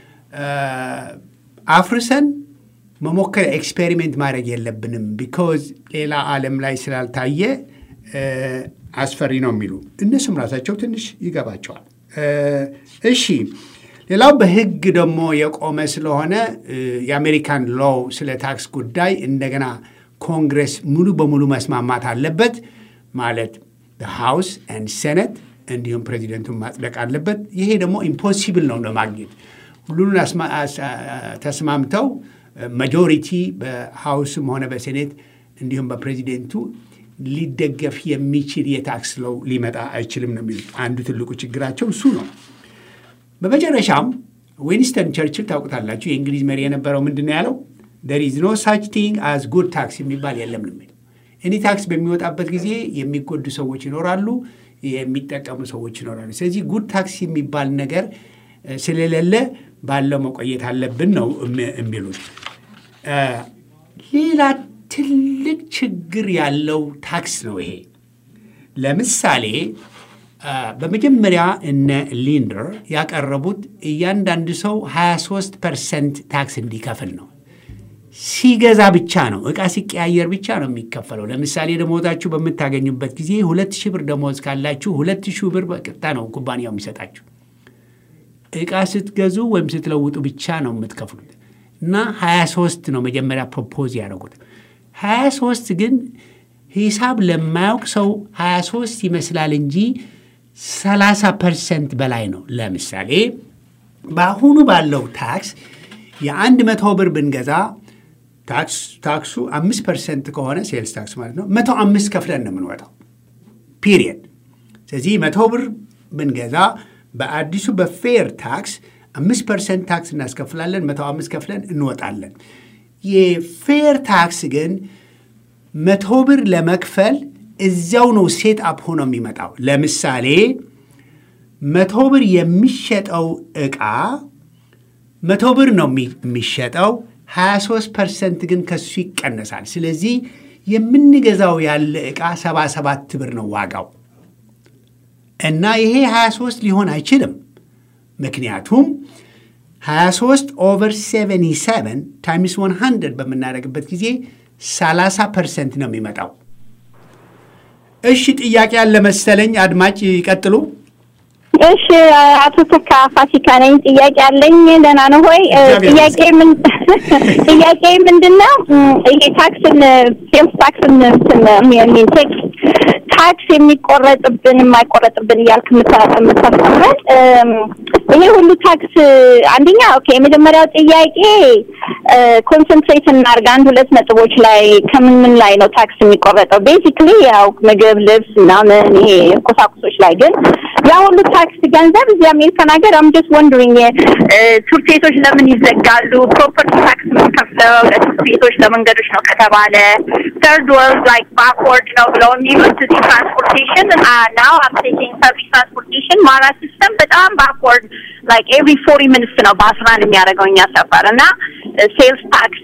አፍርሰን መሞከር ኤክስፔሪሜንት ማድረግ የለብንም። ቢኮዝ ሌላ ዓለም ላይ ስላልታየ እ፣ አስፈሪ ነው የሚሉ እነሱም ራሳቸው ትንሽ ይገባቸዋል። እሺ ሌላው በሕግ ደግሞ የቆመ ስለሆነ የአሜሪካን ሎው ስለ ታክስ ጉዳይ እንደገና ኮንግረስ ሙሉ በሙሉ መስማማት አለበት ማለት ሃውስ ኤንድ ሴኔት እንዲሁም ፕሬዚደንቱን ማጽደቅ አለበት። ይሄ ደግሞ ኢምፖሲብል ነው ለማግኘት ሁሉን ተስማምተው ማጆሪቲ በሃውስም ሆነ በሴኔት እንዲሁም በፕሬዚደንቱ ሊደገፍ የሚችል የታክስ ለው ሊመጣ አይችልም ነው የሚሉት። አንዱ ትልቁ ችግራቸው እሱ ነው። በመጨረሻም ዊንስተን ቸርችል ታውቁታላችሁ፣ የእንግሊዝ መሪ የነበረው ምንድን ነው ያለው? ደር ኢዝ ኖ ሳች ቲንግ አዝ ጉድ ታክስ የሚባል የለም ነው የሚለው። እኔ ታክስ በሚወጣበት ጊዜ የሚጎዱ ሰዎች ይኖራሉ፣ የሚጠቀሙ ሰዎች ይኖራሉ። ስለዚህ ጉድ ታክስ የሚባል ነገር ስለሌለ ባለው መቆየት አለብን ነው የሚሉት። ሌላ ትልቅ ችግር ያለው ታክስ ነው ይሄ። ለምሳሌ በመጀመሪያ እነ ሊንደር ያቀረቡት እያንዳንዱ ሰው 23 ፐርሰንት ታክስ እንዲከፍል ነው። ሲገዛ ብቻ ነው፣ እቃ ሲቀያየር ብቻ ነው የሚከፈለው። ለምሳሌ ደሞዛችሁ በምታገኙበት ጊዜ ሁለት ሺህ ብር ደሞዝ ካላችሁ ሁለት ሺህ ብር በቅጥታ ነው ኩባንያው የሚሰጣችሁ። እቃ ስትገዙ ወይም ስትለውጡ ብቻ ነው የምትከፍሉት እና 23 ነው መጀመሪያ ፕሮፖዝ ያደረጉት። 23 ግን ሂሳብ ለማያውቅ ሰው 23 ይመስላል እንጂ 30 ፐርሰንት በላይ ነው። ለምሳሌ በአሁኑ ባለው ታክስ የአንድ መቶ ብር ብንገዛ ታክሱ አምስት ፐርሰንት ከሆነ ሴልስ ታክስ ማለት ነው መቶ አምስት ከፍለን ነው የምንወጣው ፒሪየድ። ስለዚህ መቶ ብር ብንገዛ በአዲሱ በፌር ታክስ አምስት ፐርሰንት ታክስ እናስከፍላለን፣ መቶ አምስት ከፍለን እንወጣለን። የፌር ታክስ ግን መቶ ብር ለመክፈል እዚያው ነው ሴት አፕ ሆኖ የሚመጣው። ለምሳሌ መቶ ብር የሚሸጠው ዕቃ መቶ ብር ነው የሚሸጠው፣ 23 ፐርሰንት ግን ከሱ ይቀነሳል። ስለዚህ የምንገዛው ያለ ዕቃ 77 ብር ነው ዋጋው እና ይሄ 23 ሊሆን አይችልም። ምክንያቱም 23 ኦቨር 77 ታይምስ 100 በምናደርግበት ጊዜ 30 ፐርሰንት ነው የሚመጣው። እሺ ጥያቄ ያለ መሰለኝ። አድማጭ ይቀጥሉ። እሺ አቶ ተካ ፋሲካ ነኝ። ጥያቄ አለኝ። ደህና ነው ሆይ? ጥያቄ ምን ጥያቄ ምንድን ነው? ይሄ ታክስን ሴልስ ታክስን የሚል ቴክስ ታክስ የሚቆረጥብን የማይቆረጥብን እያልክ የምታስተምረን ይሄ ሁሉ ታክስ አንደኛ ኦኬ፣ የመጀመሪያው ጥያቄ ኮንሰንትሬት እናድርግ አንድ ሁለት ነጥቦች ላይ ከምን ምን ላይ ነው ታክስ የሚቆረጠው? ቤዚክሊ ያው ምግብ፣ ልብስ ምናምን ይሄ ቁሳቁሶች ላይ ግን ያ ሁሉ ታክስ ገንዘብ እዚህ አሜሪካን ሀገር አም ጀስት ወንድሪንግ ትምህርት ቤቶች ለምን ይዘጋሉ? ፕሮፐርቲ ታክስ የምንከፍለው ለትምህርት ቤቶች ለመንገዶች ነው ከተባለ ተርድ ወርልድ ላይክ ባክወርድ ነው ብለው የሚሉት እዚህ ትራንስፖርቴሽን ናው አም ቴኪንግ ፐብሊክ ትራንስፖርቴሽን ማራ ሲስተም በጣም ባክወርድ ላይክ ኤቭሪ ፎርቲ ሚኒትስ ነው በአስራ አንድ የሚያደርገው እኛ ሰፈር እና ሴልስ ታክስ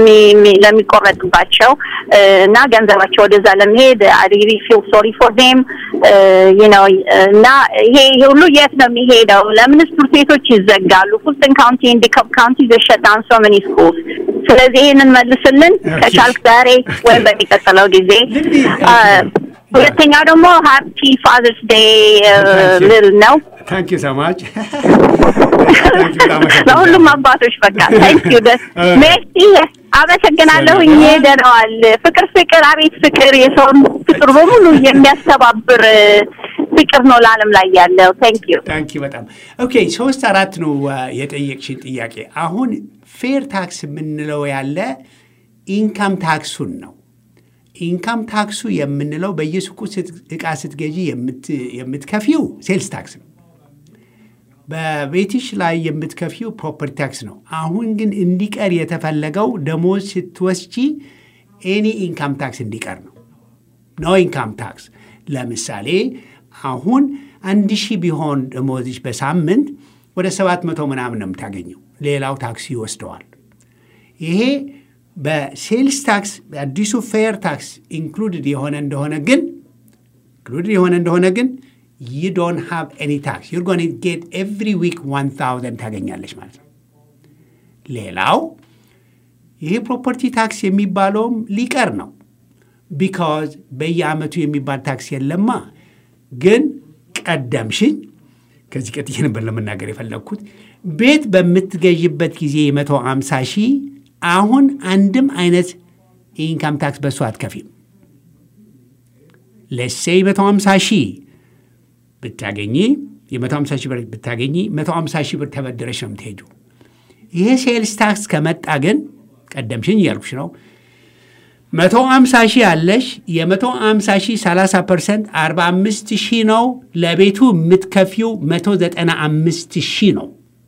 ለሚቆረጥባቸው እና ገንዘባቸው ወደዛ ለመሄድ አይ ሪሊ ፊል ሶሪ ፎር ዜም ነው እና ይሄ ሁሉ የት ነው የሚሄደው? ለምንስ ትምህርት ቤቶች ይዘጋሉ? ፉልተን ካውንቲ ኤንድ ዲካፕ ካውንቲ ዘሸጣን ሶ መኒ ስኩልስ። ስለዚህ ይህንን መልስልን ከቻልክ ዛሬ ወይም በሚቀጥለው ጊዜ። ሁለተኛው ደግሞ ሃፒ ፋዘርስ ዴይ ልል ነው። ታንክ ዩ ሰማች ለሁሉም አባቶች በቃ ታንክ ዩ ደስ ሜርሲ አመሰግናለሁኝ። ደነዋል ፍቅር ፍቅር አቤት ፍቅር የሰውን ፍቅር በሙሉ የሚያስተባብር ፍቅር ነው ለዓለም ላይ ያለው። ታንክ ዩ ታንክ ዩ በጣም ኦኬ። ሶስት አራት ነው የጠየቅሽን ጥያቄ። አሁን ፌር ታክስ የምንለው ያለ ኢንካም ታክሱን ነው። ኢንካም ታክሱ የምንለው በየሱቁ እቃ ስትገዢ የምትከፊው ሴልስ ታክስ ነው። በቤትሽ ላይ የምትከፊው ፕሮፐርቲ ታክስ ነው። አሁን ግን እንዲቀር የተፈለገው ደሞዝ ስትወስጂ ኤኒ ኢንካም ታክስ እንዲቀር ነው። ኖ ኢንካም ታክስ። ለምሳሌ አሁን አንድ ሺህ ቢሆን ደሞዝሽ በሳምንት ወደ ሰባት መቶ ምናምን ነው የምታገኘው። ሌላው ታክስ ይወስደዋል። ይሄ በሴልስ ታክስ በአዲሱ ፌር ታክስ ኢንክሉድድ የሆነ እንደሆነ ግን ኢንክሉድድ የሆነ እንደሆነ ግን ዩ ዶንት ሃቭ ኤኒ ታክስ ዩር ጎን ጌት ኤቭሪ ዊክ ዋን ታውዘንድ ታገኛለች ማለት ነው። ሌላው ይሄ ፕሮፐርቲ ታክስ የሚባለውም ሊቀር ነው። ቢካዝ በየአመቱ የሚባል ታክስ የለማ። ግን ቀደምሽኝ። ከዚህ ቀጥዬ ነበር ለመናገር የፈለግኩት ቤት በምትገዥበት ጊዜ የመቶ አምሳ ሺህ አሁን አንድም አይነት ኢንካም ታክስ በሱ አትከፊም። ለሴይ መቶ አምሳ ሺህ ብታገኚ የመቶ አምሳ ሺህ ብር ብታገኚ መቶ አምሳ ሺህ ብር ተበድረሽ ነው የምትሄጁ። ይሄ ሴልስ ታክስ ከመጣ ግን ቀደምሽኝ እያልኩሽ ነው መቶ አምሳ ሺህ አለሽ። የመቶ አምሳ ሺህ ሰላሳ ፐርሰንት አርባ አምስት ሺህ ነው። ለቤቱ የምትከፊው መቶ ዘጠና አምስት ሺህ ነው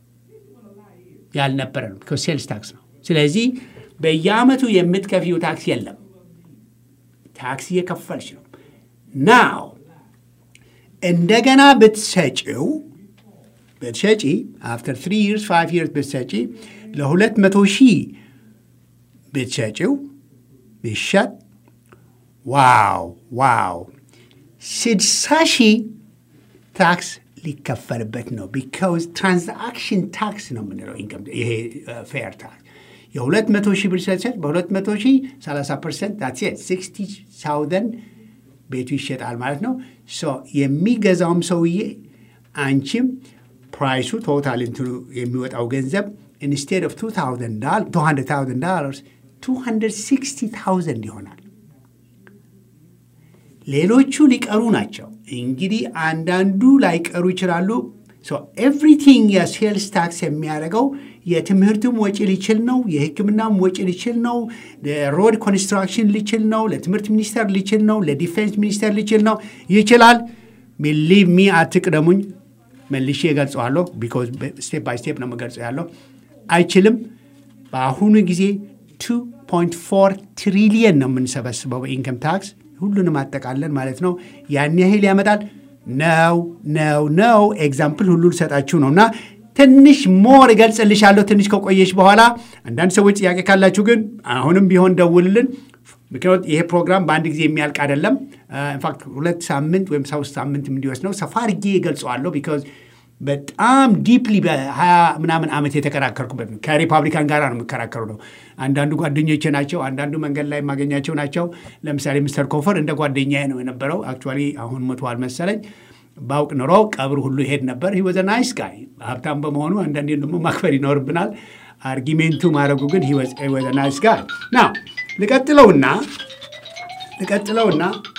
ያልነበረ ነው ሴልስ ታክስ ነው። ስለዚህ በየአመቱ የምትከፊው ታክስ የለም። ታክስ እየከፈልሽ ነው። ናው እንደገና ብትሰጪው ብትሰጪ አፍተር ትሪ ይርስ ፋይቭ ይርስ ብትሰጪ ለሁለት መቶ ሺህ ብትሰጪው ቢሸጥ ዋው ዋው ስድሳ ሺህ ታክስ ሊከፈልበት ነው። ቢካውዝ ትራንዛክሽን ታክስ ነው የምንለው ይሄ ፌር ታክስ የሁለት መቶ ሺህ ብር ሰሰጥ በሁለት መቶ ሺህ ሰላሳ ፐርሰንት ታትሴት ሲክስቲ ሳውዘንድ ቤቱ ይሸጣል ማለት ነው። የሚገዛውም ሰውዬ አንቺም ፕራይሱ ቶታል እንትኑ የሚወጣው ገንዘብ ኢንስቴድ ኦፍ 200,000 ዶላርስ 260,000 ይሆናል። ሌሎቹ ሊቀሩ ናቸው። እንግዲህ አንዳንዱ ላይቀሩ ይችላሉ። ኤቭሪቲንግ የሴልስ ታክስ የሚያደርገው የትምህርትም ወጪ ሊችል ነው፣ የሕክምናም ወጪ ሊችል ነው፣ ሮድ ኮንስትራክሽን ሊችል ነው፣ ለትምህርት ሚኒስቴር ሊችል ነው፣ ለዲፌንስ ሚኒስቴር ሊችል ነው። ይችላል። ቢሊቭ ሚ አትቅደሙኝ፣ መልሼ እገልጸዋለሁ። ቢኮዝ ስቴፕ ባይ ስቴፕ ነው የምገልጸው ያለው። አይችልም። በአሁኑ ጊዜ 2.4 ትሪሊየን ነው የምንሰበስበው በኢንከም ታክስ ሁሉንም አጠቃለን ማለት ነው። ያን ያህል ያመጣል ነው ነው ነው። ኤግዛምፕል ሁሉ ልሰጣችሁ ነው እና ትንሽ ሞር እገልጽልሻለሁ ትንሽ ከቆየች በኋላ። አንዳንድ ሰዎች ጥያቄ ካላችሁ ግን አሁንም ቢሆን ደውልልን። ምክንያት ይሄ ፕሮግራም በአንድ ጊዜ የሚያልቅ አይደለም። ኢንፋክት ሁለት ሳምንት ወይም ሶስት ሳምንት እንዲወስድ ነው። ሰፋ አድርጌ እገልጸዋለሁ ቢካዝ በጣም ዲፕሊ በሀያ ምናምን ዓመት የተከራከርኩበት ነው። ከሪፐብሊካን ጋር ነው የምከራከሩ ነው። አንዳንዱ ጓደኞቼ ናቸው፣ አንዳንዱ መንገድ ላይ የማገኛቸው ናቸው። ለምሳሌ ሚስተር ኮፈር እንደ ጓደኛዬ ነው የነበረው። አክቹዋሊ አሁን ሞተዋል መሰለኝ። ባውቅ ኖሮ ቀብር ሁሉ ይሄድ ነበር። ሂወዘ ናይስ ጋይ ሀብታም በመሆኑ አንዳንዴ ደግሞ ማክበር ይኖርብናል። አርጊሜንቱ ማድረጉ ግን ሂወዘ ናይስ ጋይ ና ልቀጥለውና ልቀጥለውና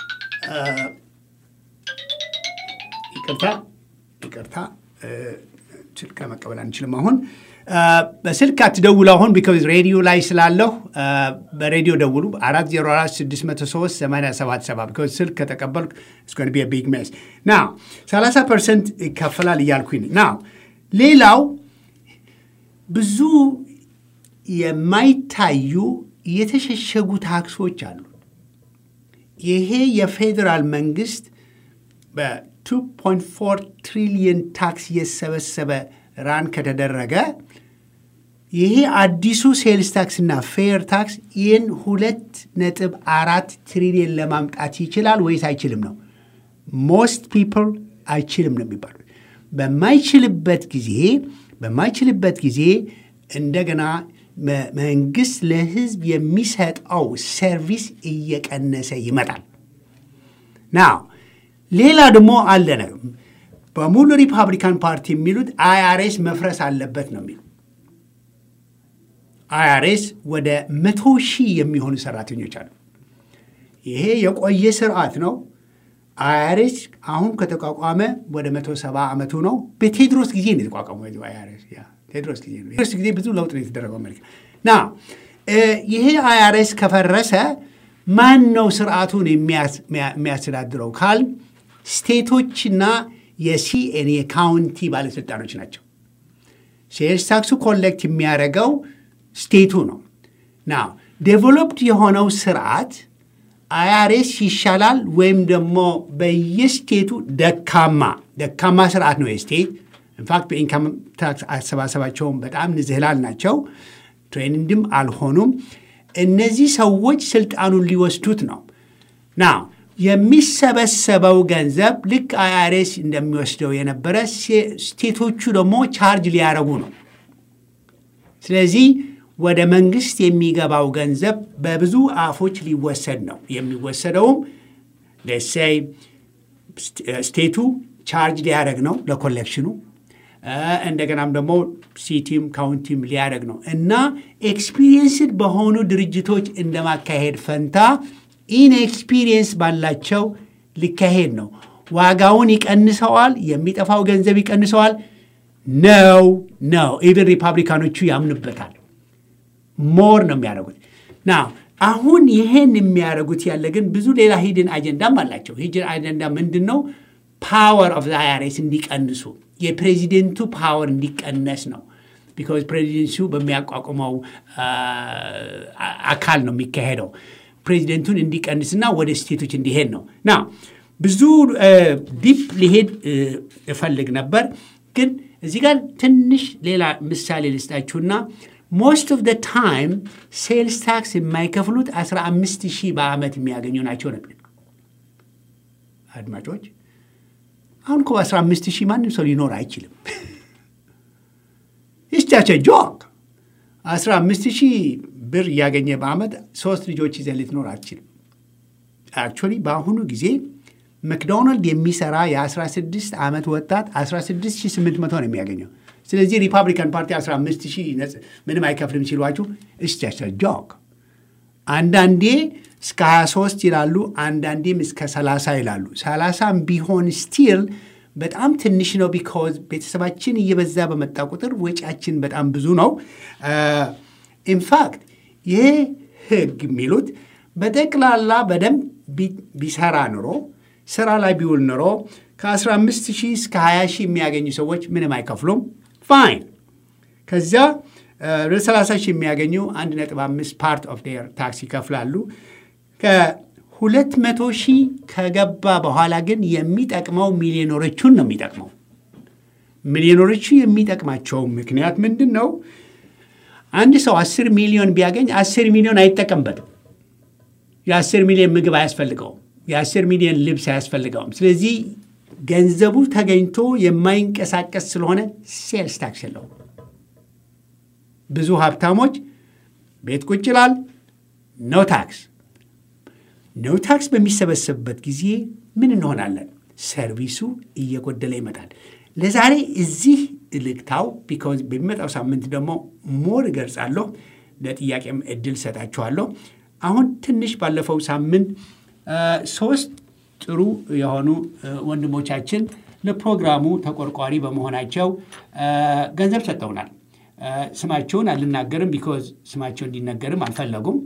ይቅርታ ይቅርታ ስልክ መቀበል አንችልም። አሁን በስልክ አትደውሉ። አሁን ቢካዝ ሬዲዮ ላይ ስላለሁ በሬዲዮ ደውሉ። አራት ዜሮ አራት ስድስት መቶ ሶስት ሰማንያ ሰባት ሰባ ቢካዝ ስልክ ከተቀበልኩ እስኮን ቢ ቢግ ሜስ ና ሰላሳ ፐርሰንት ይከፈላል እያልኩኝ ና ሌላው ብዙ የማይታዩ የተሸሸጉ ታክሶች አሉ። ይሄ የፌዴራል መንግስት በ2.4 ትሪሊየን ታክስ እየሰበሰበ ራን ከተደረገ ይሄ አዲሱ ሴልስ ታክስ እና ፌር ታክስ ይህን ሁለት ነጥብ አራት ትሪሊየን ለማምጣት ይችላል ወይስ አይችልም ነው። ሞስት ፒፕል አይችልም ነው የሚባሉት። በማይችልበት ጊዜ በማይችልበት ጊዜ እንደገና መንግስት ለህዝብ የሚሰጠው ሰርቪስ እየቀነሰ ይመጣል። ናው ሌላ ደግሞ አለ ነው በሙሉ ሪፐብሊካን ፓርቲ የሚሉት አይአርኤስ መፍረስ አለበት ነው የሚሉ አይአርኤስ ወደ መቶ ሺህ የሚሆኑ ሰራተኞች አሉ። ይሄ የቆየ ስርዓት ነው። አይአርኤስ አሁን ከተቋቋመ ወደ መቶ ሰባ ዓመቱ ነው። በቴድሮስ ጊዜ ነው የተቋቋመው አይአርኤስ ቴድሮስ ጊዜ ነው። ቴድሮስ ጊዜ ብዙ ለውጥ ነው የተደረገው አሜሪካ ና ይሄ አይአርኤስ ከፈረሰ ማን ነው ስርዓቱን የሚያስተዳድረው ካል ስቴቶችና የሲኤን የካውንቲ ባለስልጣኖች ናቸው። ሴልስ ታክሱ ኮሌክት የሚያደርገው ስቴቱ ነው። ና ዴቨሎፕድ የሆነው ስርዓት አይአርኤስ ይሻላል ወይም ደግሞ በየስቴቱ ደካማ ደካማ ስርዓት ነው የስቴት ኢንፋክት በኢንካም ታክስ አሰባሰባቸውን በጣም ንዝህላል ናቸው። ትሬንድም አልሆኑም። እነዚህ ሰዎች ስልጣኑን ሊወስዱት ነው ና የሚሰበሰበው ገንዘብ ልክ አይአርኤስ እንደሚወስደው የነበረ ስቴቶቹ ደግሞ ቻርጅ ሊያደርጉ ነው። ስለዚህ ወደ መንግስት የሚገባው ገንዘብ በብዙ አፎች ሊወሰድ ነው። የሚወሰደውም ለሴይ ስቴቱ ቻርጅ ሊያደረግ ነው ለኮሌክሽኑ እንደገናም ደግሞ ሲቲም ካውንቲም ሊያደረግ ነው እና ኤክስፒሪየንስድ በሆኑ ድርጅቶች እንደማካሄድ ፈንታ ኢንኤክስፒሪየንስ ባላቸው ሊካሄድ ነው። ዋጋውን ይቀንሰዋል፣ የሚጠፋው ገንዘብ ይቀንሰዋል። ነው ነው ኢቨን ሪፐብሊካኖቹ ያምኑበታል። ሞር ነው የሚያደርጉት ና አሁን ይህን የሚያደርጉት ያለ ግን ብዙ ሌላ ሂድን አጀንዳም አላቸው። ሂድን አጀንዳ ምንድን ነው? ፓወር ኦፍ አይአርኤስ እንዲቀንሱ የፕሬዚደንቱ ፓወር እንዲቀነስ ነው። ቢካዝ ፕሬዚደንቱ በሚያቋቁመው አካል ነው የሚካሄደው። ፕሬዚደንቱን እንዲቀንስና ወደ ስቴቶች እንዲሄድ ነው ና ብዙ ዲፕ ሊሄድ እፈልግ ነበር ግን እዚህ ጋር ትንሽ ሌላ ምሳሌ ልስጣችሁና ሞስት ኦፍ ደ ታይም ሴልስ ታክስ የማይከፍሉት 15 ሺህ በዓመት የሚያገኙ ናቸው ነበር። አድማጮች አሁን እኮ 15 ሺህ ማንም ሰው ሊኖር አይችልም። ይስቻቸ ጆክ 15 ሺህ ብር እያገኘ በዓመት ሶስት ልጆች ይዘህ ልትኖር አትችልም። አክቹዋሊ በአሁኑ ጊዜ መክዶናልድ የሚሰራ የ16 ዓመት ወጣት 16800 ነው የሚያገኘው። ስለዚህ ሪፐብሊካን ፓርቲ 15000 ምንም አይከፍልም ሲሏችሁ እስቻቸ ጆክ። አንዳንዴ እስከ 23 ይላሉ፣ አንዳንዴም እስከ 30 ይላሉ። 30 ቢሆን ስቲል በጣም ትንሽ ነው። ቢካዝ ቤተሰባችን እየበዛ በመጣ ቁጥር ወጪያችን በጣም ብዙ ነው። ኢንፋክት ይህ ህግ የሚሉት በጠቅላላ በደንብ ቢሰራ ኑሮ ስራ ላይ ቢውል ኑሮ ከ15 ሺህ እስከ 20 ሺህ የሚያገኙ ሰዎች ምንም አይከፍሉም። ፋይን። ከዚያ ወደ 30 ሺህ የሚያገኙ 1.5 ፓርት ኦፍ ዴር ታክስ ይከፍላሉ። ከ200 ሺህ ከገባ በኋላ ግን የሚጠቅመው ሚሊዮነሮቹን ነው የሚጠቅመው። ሚሊዮነሮቹ የሚጠቅማቸው ምክንያት ምንድን ነው? አንድ ሰው 10 ሚሊዮን ቢያገኝ 10 ሚሊዮን አይጠቀምበትም። የ10 ሚሊዮን ምግብ አያስፈልገውም። የ10 ሚሊዮን ልብስ አያስፈልገውም። ስለዚህ ገንዘቡ ተገኝቶ የማይንቀሳቀስ ስለሆነ ሴልስ ታክስ የለውም። ብዙ ሀብታሞች ቤት ቁጭ ይላል፣ ኖ ታክስ። ኖ ታክስ በሚሰበሰብበት ጊዜ ምን እንሆናለን? ሰርቪሱ እየጎደለ ይመጣል። ለዛሬ እዚህ ልግታው፣ ቢካዝ በሚመጣው ሳምንት ደግሞ ሞር እገልጻለሁ። ለጥያቄም እድል ሰጣችኋለሁ። አሁን ትንሽ ባለፈው ሳምንት ሶስት ጥሩ የሆኑ ወንድሞቻችን ለፕሮግራሙ ተቆርቋሪ በመሆናቸው ገንዘብ ሰጠውናል። ስማቸውን አልናገርም፣ ቢኮዝ ስማቸው እንዲነገርም አልፈለጉም።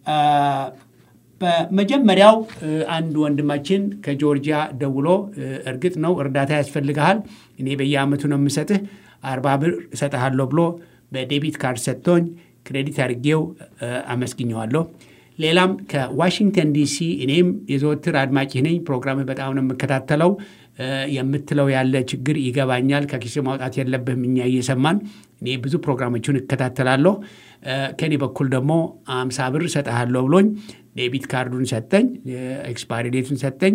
በመጀመሪያው አንድ ወንድማችን ከጆርጂያ ደውሎ እርግጥ ነው እርዳታ ያስፈልግሃል፣ እኔ በየአመቱ ነው የምሰጥህ፣ አርባ ብር እሰጥሃለሁ ብሎ በዴቢት ካርድ ሰጥቶኝ ክሬዲት አድርጌው አመስግኘዋለሁ። ሌላም ከዋሽንግተን ዲሲ እኔም የዘወትር አድማጭ ነኝ። ፕሮግራምህ በጣም ነው የምከታተለው። የምትለው ያለ ችግር ይገባኛል። ከኪስ ማውጣት የለብህም እኛ እየሰማን እኔ ብዙ ፕሮግራሞችን እከታተላለሁ። ከኔ በኩል ደግሞ አምሳ ብር እሰጥሃለሁ ብሎኝ ዴቢት ካርዱን ሰጠኝ፣ ኤክስፓሪ ዴቱን ሰጠኝ።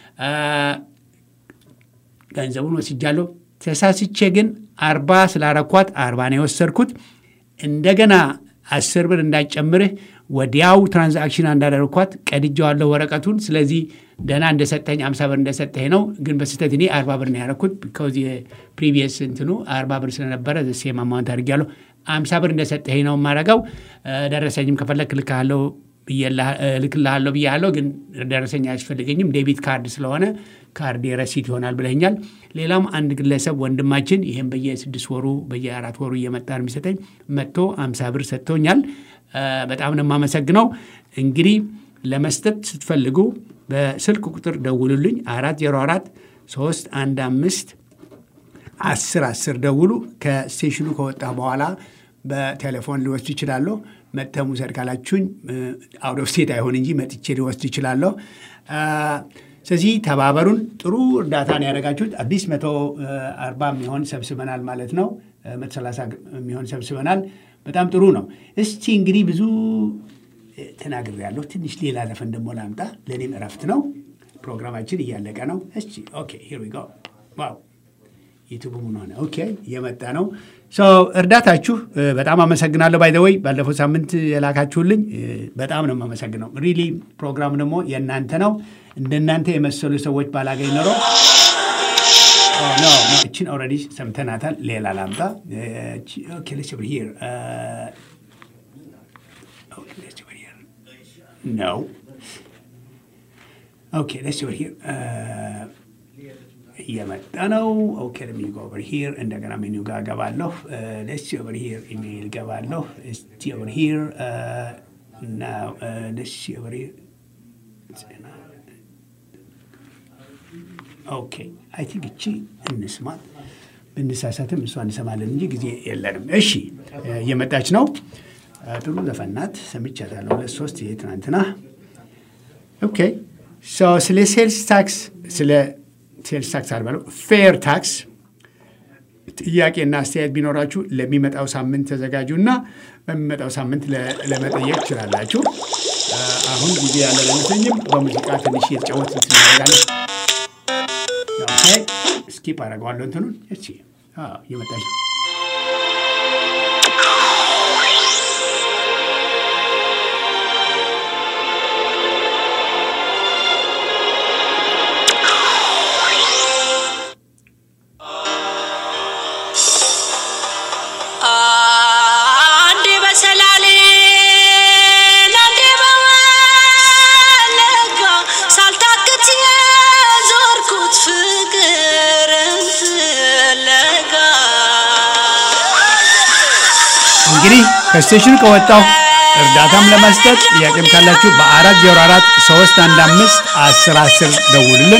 ገንዘቡን ወስጃለሁ። ተሳስቼ ግን አርባ ስላረኳት አርባ ነው የወሰድኩት። እንደገና አስር ብር እንዳጨምርህ ወዲያው ትራንዛክሽን እንዳደረግኳት ቀድጄዋለሁ ወረቀቱን። ስለዚህ ደህና እንደሰጠኝ አምሳ ብር እንደሰጠኝ ነው። ግን በስህተት እኔ አርባ ብር ነው ያደረኩት። ቢኮዝ የፕሪቪየስ እንትኑ አርባ ብር ስለነበረ ሴም አማውንት አድርጌያለሁ። አምሳ ብር እንደሰጠኝ ነው የማደርገው። ደረሰኝም ከፈለክ እልክልሃለሁ ብያለሁ። ግን ደረሰኝ አያስፈልገኝም ዴቢት ካርድ ስለሆነ ካርድ ረሲት ይሆናል ብለኛል። ሌላም አንድ ግለሰብ ወንድማችን ይህም በየስድስት ወሩ በየአራት ወሩ እየመጣ የሚሰጠኝ መጥቶ አምሳ ብር ሰጥቶኛል። በጣም ነው የማመሰግነው። እንግዲህ ለመስጠት ስትፈልጉ በስልክ ቁጥር ደውሉልኝ። አራት ዜሮ አራት ሶስት አንድ አምስት አስር አስር ደውሉ። ከስቴሽኑ ከወጣ በኋላ በቴሌፎን ሊወስድ ይችላለሁ። መጥተህ ውሰድ ካላችሁኝ አውት ኦፍ ስቴት አይሆን እንጂ መጥቼ ሊወስድ ይችላለሁ። ስለዚህ ተባበሩን። ጥሩ እርዳታን ያደረጋችሁት አዲስ መቶ አርባ የሚሆን ሰብስበናል ማለት ነው። መቶ ሰላሳ የሚሆን ሰብስበናል። በጣም ጥሩ ነው። እስቲ እንግዲህ ብዙ ተናግሬያለሁ። ትንሽ ሌላ ዘፈን ደግሞ ላምጣ። ለእኔም እረፍት ነው። ፕሮግራማችን እያለቀ ነው። እስቲ ኦኬ ሂር ዊ ጎ ዋው ዩቱብ ምን ሆነ? ኦኬ እየመጣ ነው። እርዳታችሁ በጣም አመሰግናለሁ። ባይዘወይ ባለፈው ሳምንት የላካችሁልኝ በጣም ነው የማመሰግነው። ሪሊ ፕሮግራም ደግሞ የእናንተ ነው። እንደናንተ የመሰሉ ሰዎች ባላገኝ ኖሮ እችን ኦልሬዲ ሰምተናታል። ሌላ ላምጣ። ነው ኦኬ ሌትስ ኦቨር ሂር እየመጣ ነው። ኦኬ ለሚ ጎ ኦቨር ሂር እንደገና ሜኒው ጋር ገባለሁ። ሌትስ ኦቨር ሂር ኢሜይል ገባለሁ። እስቲ ኦቨር ሂር ናው ሌትስ ኦቨር ሂር ኦኬ አይ ቲንክ እቺ እንስማት ብንሳሳትም እሷ እንሰማለን እንጂ ጊዜ የለንም። እሺ እየመጣች ነው። ጥሩ ዘፈናት ሰምቻታለሁ። ሁለት ሶስት ይሄ ትናንትና ኦኬ ስለ ሴልስ ታክስ ስለ ሴልስ ታክስ አልባለው ፌር ታክስ ጥያቄና አስተያየት ቢኖራችሁ ለሚመጣው ሳምንት ተዘጋጁ እና በሚመጣው ሳምንት ለመጠየቅ ትችላላችሁ። አሁን ጊዜ ያለን አይመስለኝም። በሙዚቃ ትንሽ የተጫወት እናደርጋለን። ስኪፕ አደርገዋለሁ እንትኑን እቺ እየመጣች ነው። እንግዲህ ከስቴሽኑ ከወጣሁ እርዳታም ለመስጠት ጥያቄም ካላችሁ በአራት ዜሮ አራት ሶስት አንድ አምስት አስር አስር ደውሉልን።